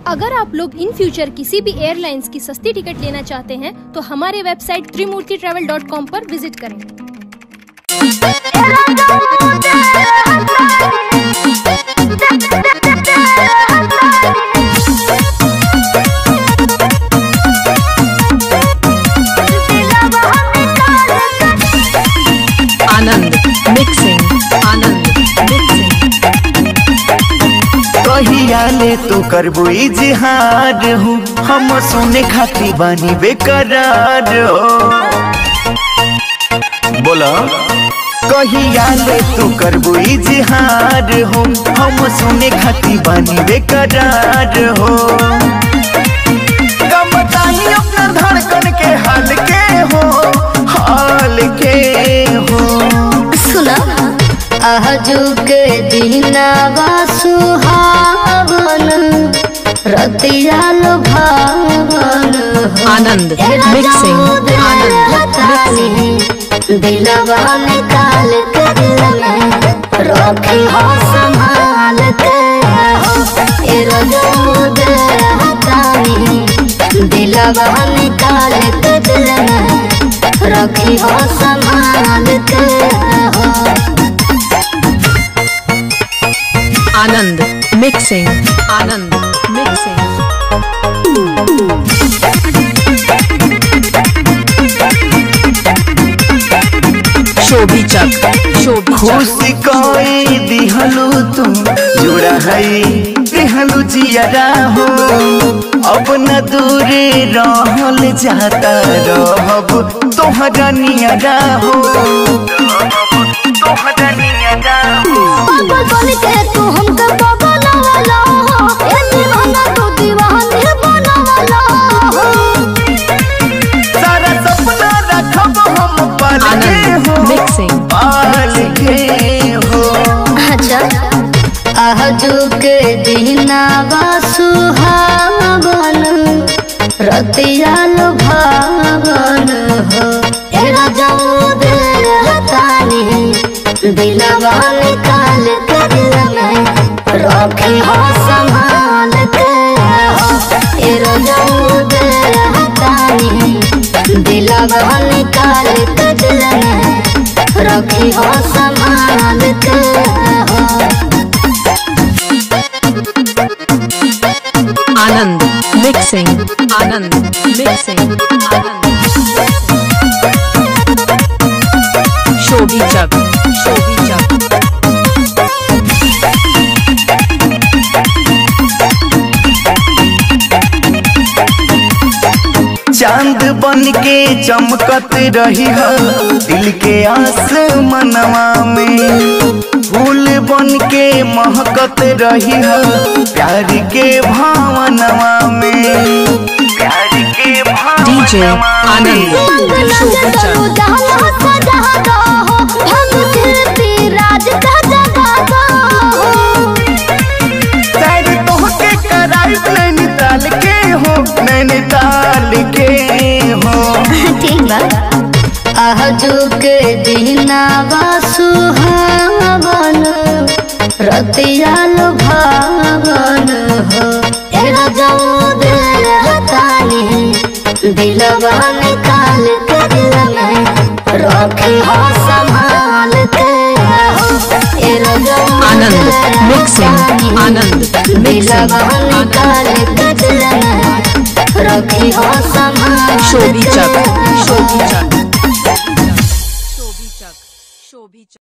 अगर आप लोग इन फ्यूचर किसी भी एयरलाइंस की सस्ती टिकट लेना चाहते हैं तो हमारे website Trimurti travel dot com पर विजिट करें आनंद मिक्सिंग आनंद मिक्सिंग कहिया ले तू करबो इजहार हूँ हम सुने खाती बानी बेकरार हो बोला कहिया ले तू करबो इजहार हो हम सुने खाती बानी बेकरार हो कब बताई अपना धड़कन के हाल के हो हाल के हो सुना आजुक दिनावा सुहावन रतिया लुभावन आनंद मिक्सिंग आनंद मिक्सिंग दिलवा निकाल के दिल में रखी हो संभाल के हो ए रजूद हतानी दिलवा निकाल के दिल में रखी हो संभाल के हो आनंद मिक्सिंग आनंद मिक्सिंग शोभी चक शोभी चक खुशी कोई दिहलू तू जुड़ा है दिहलू जियरा हो अब न दूरे रहल जाता रहब तोहरा नियरा हो तोहरा नियरा हो पागल बन के तू हमके बगलवाला हो ए दीवाना तू दीवानी बनवाला हो सारा सपना रखब हम पाल के आनंद हो मिक्सिंग पाल के हो अच्छा आजुक दिनावा सुहावन रतिया लुभावन हो ए रजौद हतानी दिलवा निकाल के दिल में रखी हो संभाल के हो ए रजौद हतानी दिलवा निकाल के दिल में रखी हो संभाल के हो आनंद मिक्सिंग आनंद मिक्सिंग आनंद शोभी चक शोभी चक चांद बन के चमकत रही हो दिल के आसमनवा में फूल बन के महकत रही हो प्यार के भावनवा में प्यार के डीजे भावनवा आनंद शोभी चक सैर तोहके कराई नैनीताल के हो नैनीताल के हो आजुक दिनावा सुहावन रतिया लुभावन हो ए रजौद हतानी दिलवा निकाल के दिल में रखी हो संभाल के हो ए रजौद आनंद मिक्सिंग आनंद मिक्सिंग दिलवा निकाल के दिल में रखी हो संभाल शोभी चक के हो। शोभी चक शोभी चक शोभी चक